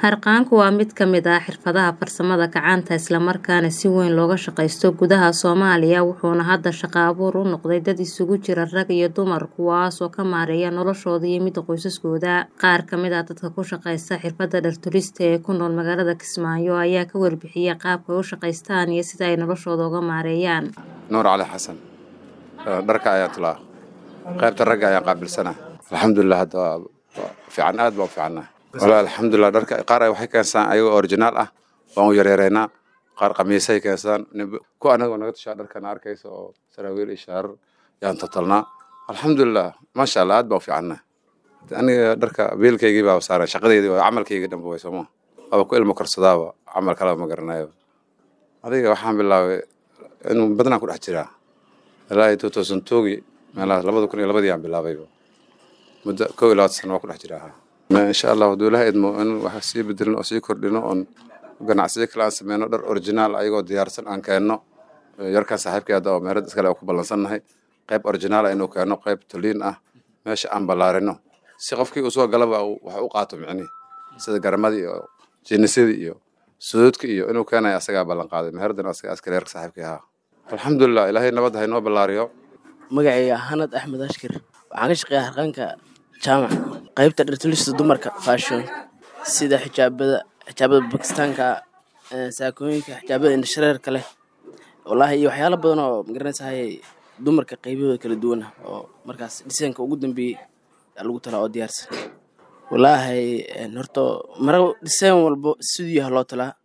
Harqaanku waa mid ka mid ah xirfadaha farsamada gacanta isla markaana si weyn looga shaqeysto gudaha Soomaaliya wuxuuna hadda shaqo abuur u noqday dad isugu jira rag iyo dumar kuwaas oo ka maareeya noloshooda iyo midda qoysaskooda. Qaar ka mid ah dadka ku shaqeysta xirfadda dhar tulista ee ku nool magaalada Kismaayo ayaa ka warbixiyay qaabka ay u shaqeystaan iyo sida ay noloshooda uga maareeyaan. nuur cali xasan dharka ayaa tulaa qaybta ragga ayaa qaabilsana alxamdulilah hadda waa waa fiican aad baa u fiicannaa walahi alxamdulilah dharka qaar waxay keensadaan ayagoo originaal ah waan u yaryareynaa qaar qamiisay keensadaan ku anagoo naga tushaa dharkana arkaysa oo saraawiil iyo shaarar yaan totalnaa alxamdulilah maasha allah aad baa u fiicannaa aniga dharka biilkaygii baa saaran shaqadeydii waa camalkaygii dhanba way sooma waaba ku ilmo korsadaaba camal kaleba ma garanayo adiga waxaan bilaabay inuu badnaan ku dhex jiraa ilaa two thousand twogi meelaha labada kun iyo labadii aan bilaabayba muddo kow iyo labaatan sano waa ku dhex jiraa insha allah hadduu ilaha idmo in wax sii bedelino oo sii kordhino oon ganacsiyo kale aan sameyno dhar originaal ayagoo diyaarsan aan keenno yarkan saaxiibkii hadda oo meherad iskale oo ku ballansannahay qayb originaal inuu keeno qayb toliin ah meesha aan ballaarino si qofkii uu soo galaba wax u qaato micnihi sida garamadii iyo jinisadii iyo suduudka iyo inuu keenayo asagaa ballan qaaday meheradana asagaa askale yarka saaxiibkii ahaa alxamdulilah ilaahay nabad ha inoo ballaariyo magacayga hanad axmed ashkir waxaan ka shaqeeyaa harqaanka jaamac qaybta dhartulista dumarka fashion sida xijaabada xijaabada bakistaanka saakooyinka xijaabada indhashareerka leh wallaahi iyo waxyaalo badan oo magaranaysahay dumarka qaybahooda kala duwan ah oo markaas dhisaanka ugu dambeeyey aa lagu talaa oo diyaarsan wallaahi horta mara dhisaan walbo siduu yaha loo talaa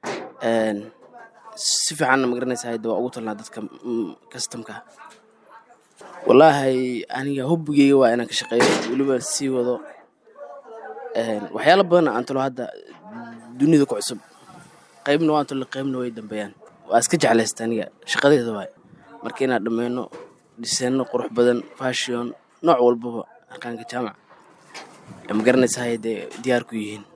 si fiicanna magaranaysahay de waa ugu talnaa dadka kastamka wallaahi aniga hobbigeyga waa inaan ka shaqeeyo weliba sii wado waxyaalo badan aan talo hadda dunida ku cusub qaybna waan talo qaybna way dambeeyaan waa iska jeclaysta aniga shaqadeeda waay marka inaan dhameyno dhiseenno qurux badan fashion nooc walbaba harqaanka jaamac ma garanaysahay dee diyaar ku yihiin